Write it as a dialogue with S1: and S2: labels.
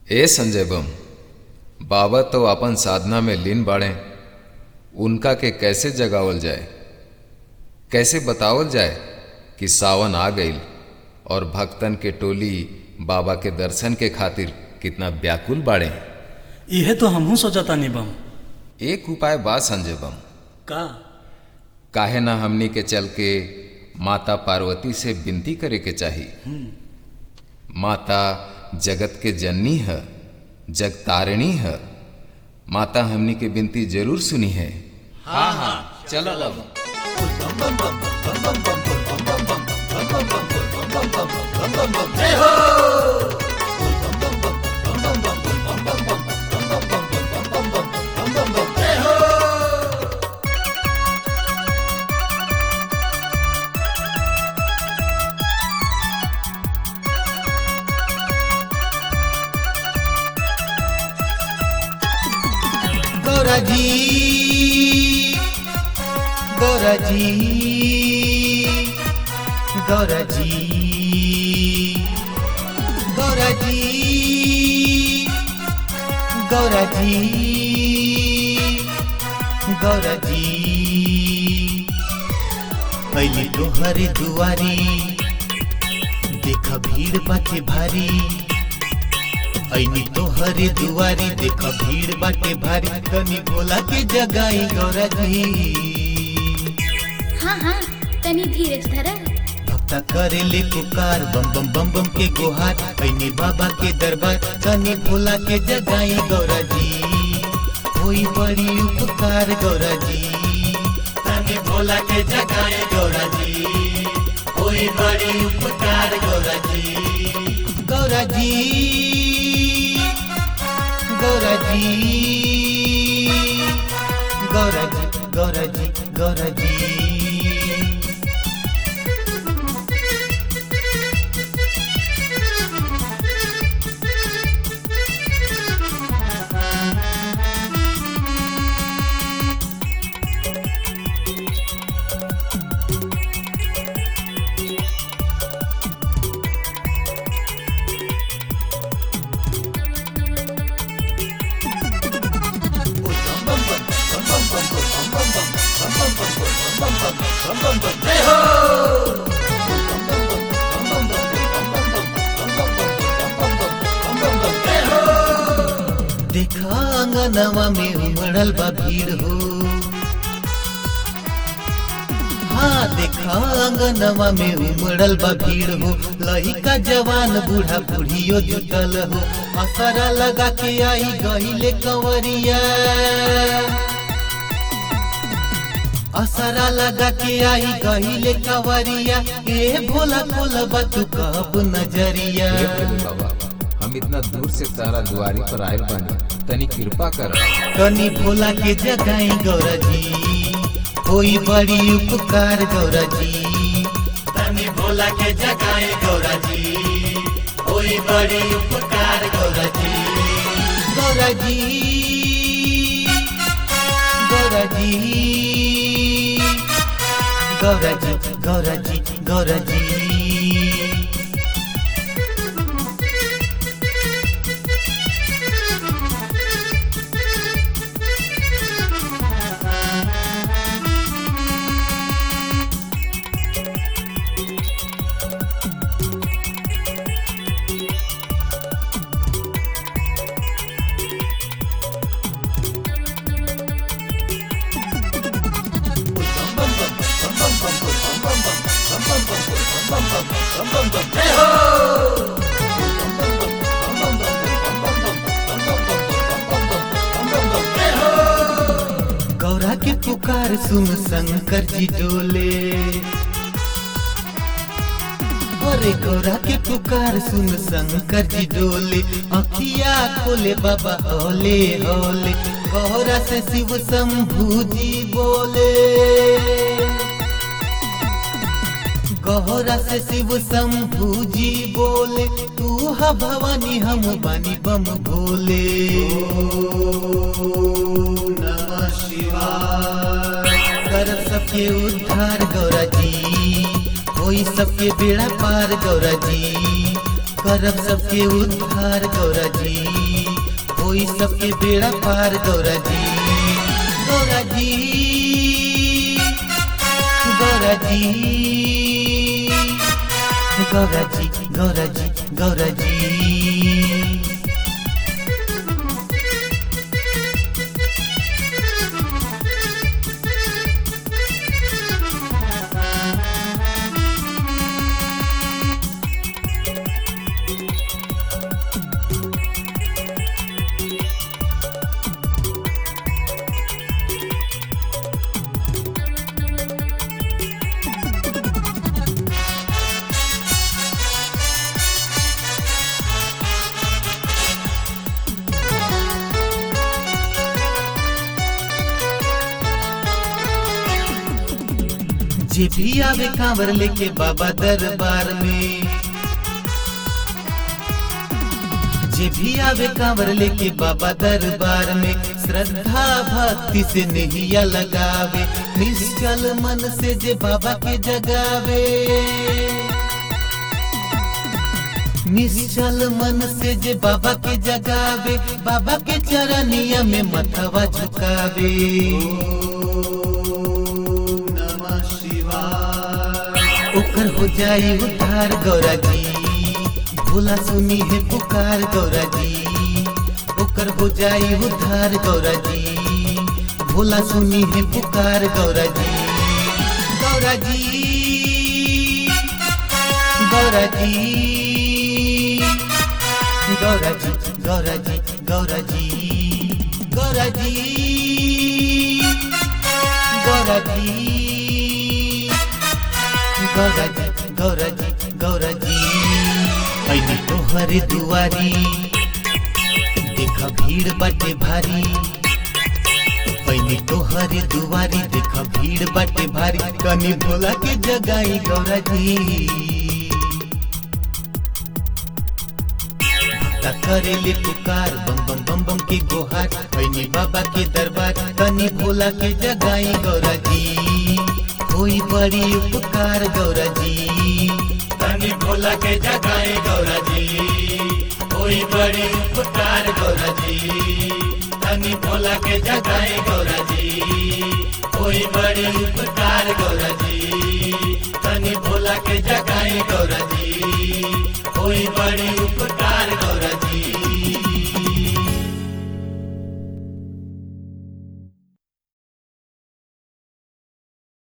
S1: ए संजय बम बाबा तो अपन साधना में लीन बाड़े उनका के कैसे जगावल जाए कैसे बतावल जाए कि सावन आ गईल और भक्तन के टोली बाबा के दर्शन के खातिर कितना व्याकुल बाड़े
S2: इहे तो हमहू सोचतानी बम
S1: एक उपाय बा संजय बम
S2: का
S1: काहे ना हमनी के चल के माता पार्वती से विनती करे के चाही माता जगत के जननी है जगतारिणी है माता हमनी के विनती जरूर सुनी है हाँ हाँ चलो बम
S3: गौरा जी गौरा जी गौरा जी गौरा जी गौरा जी गौरा जी पहले तोहर दुआरी देख भीड़ बाटे भारी ऐनी तोहरे दुआरी देख भीड़ बाटे भारी तनी भोला के जगाई गौरा जी
S4: हाँ हाँ तनी धीरज धरा
S3: भक्ता करे ले पुकार बम बम बम बम के गुहार ऐनी बाबा के दरबार तनी भोला के जगाई गौरा जी होई बड़ी उपकार गौरा जी तनी भोला के जगाई गौरा जी होई बड़ी उपकार गौरा जी गौरा जी गौरा जी गौरा जी गौरा जी गौरा जी देखा अंगनवा में उमड़ल बा भीड़ हो हाँ देखा अंगनवा में उमड़ल बा भीड़ हो लहिका जवान बूढ़ा बूढ़ियो जुटल हो असरा लगा के आई गहिले कंवरिया असरा लगा के आई गहिले कंवरिया ए भोला भोला बा तू कब नजरिया
S1: हे भोले बाबा हम इतना दूर से तारा दुआरी पर आयल बानी तनी कृपा कर
S3: कनी भोला के जगाई गौरा जी कोई बड़ी उपकार गौरा जी तनी भोला के जगाई गौरा जी कोई बड़ी उपकार गौरा जी गौरा जी गौरा जी गौरा जी गौरा जी गौरा जी गौरा के पुकार सुन शंकर जी डोले अरे गौरा के पुकार सुन शंकर जी डोले अखिया खोले बाबा होले होले गौरा से शिव शंभू जी बोले गौरा से शिव शंभू जी बोले तू हा भवानी हम बानी बम भोले नमः शिवाय कर सबके उद्धार गौरा जी होई सबके बेड़ा पार गौरा जी करब सबके उद्धार गौरा जी होई सबके बेड़ा पार गौरा जी गौरा जी गौरा जी गौरा जी गौरा जी गौरा जी जे भी आवे कांवर लेके बाबा दरबार में जे भी आवे कांवर लेके बाबा दरबार में श्रद्धा भक्ति से नहिया लगावे निश्चल मन से जे बाबा के जगावे निश्चल मन से जे बाबा के जगावे बाबा के चरनिया में मथवा झुकावे ओकर हो जाई उद्धार गौरा जी भोला सुनी है पुकार गौरा जी ओकर हो जाई उद्धार गौरा जी भोला सुनी है पुकार गौरा जी गौरा जी गौरा जी गौरा जी गौरा जी गौरा जी गौरा जी गौरा जी गौरा जी गौरा जी गौरा जी ऐनी तोहरे दुआरी देख भीड़ बाटे भारी ऐनी तोहरे दुआरी देख भीड़ बाटे भारी कनी भोला के जगाई गौरा जी भक्ता करेले पुकार बम बम बम बम के गोहार ऐनी बाबा के दरबार कनी भोला के जगाई गौरा जी कोई बड़ी उपकार गौरा जी
S5: तनी भोला के जगाए गौरा जी कोई बड़ी उपकार गौरा जी तनी भोला के जगाए गौरा जी कोई बड़ी उपकार गौरा जी